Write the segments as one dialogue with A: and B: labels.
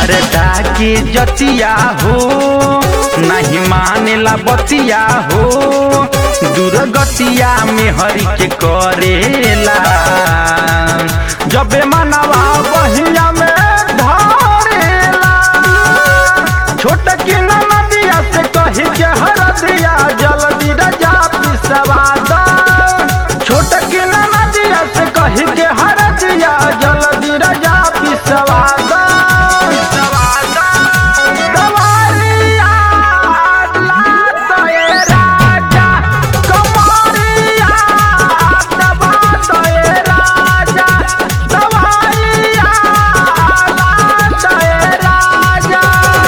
A: मरदा के जतिया हो नहीं मानेला बतिया हो दुर्गतिया में हरि के करेला जबे मनवा बहिया में धरेला छोट की नदिया से कही के हर दिया जल्दी रजा पिसवा दा छोट की नदिया से कही के हर दिया जल्दी रजा पिसवा दा दवारिया लात ए राजा, कमरिया दबात ए राजा, दवारिया लात ए राजा।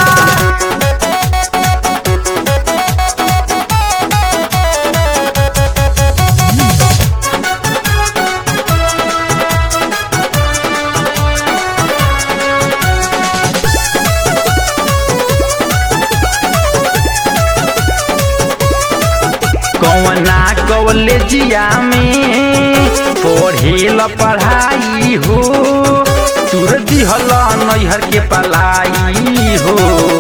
A: कौना कॉलेजिया में पढ़ेल पढ़ाई हो तुर दिहल नैहर के पलाई हो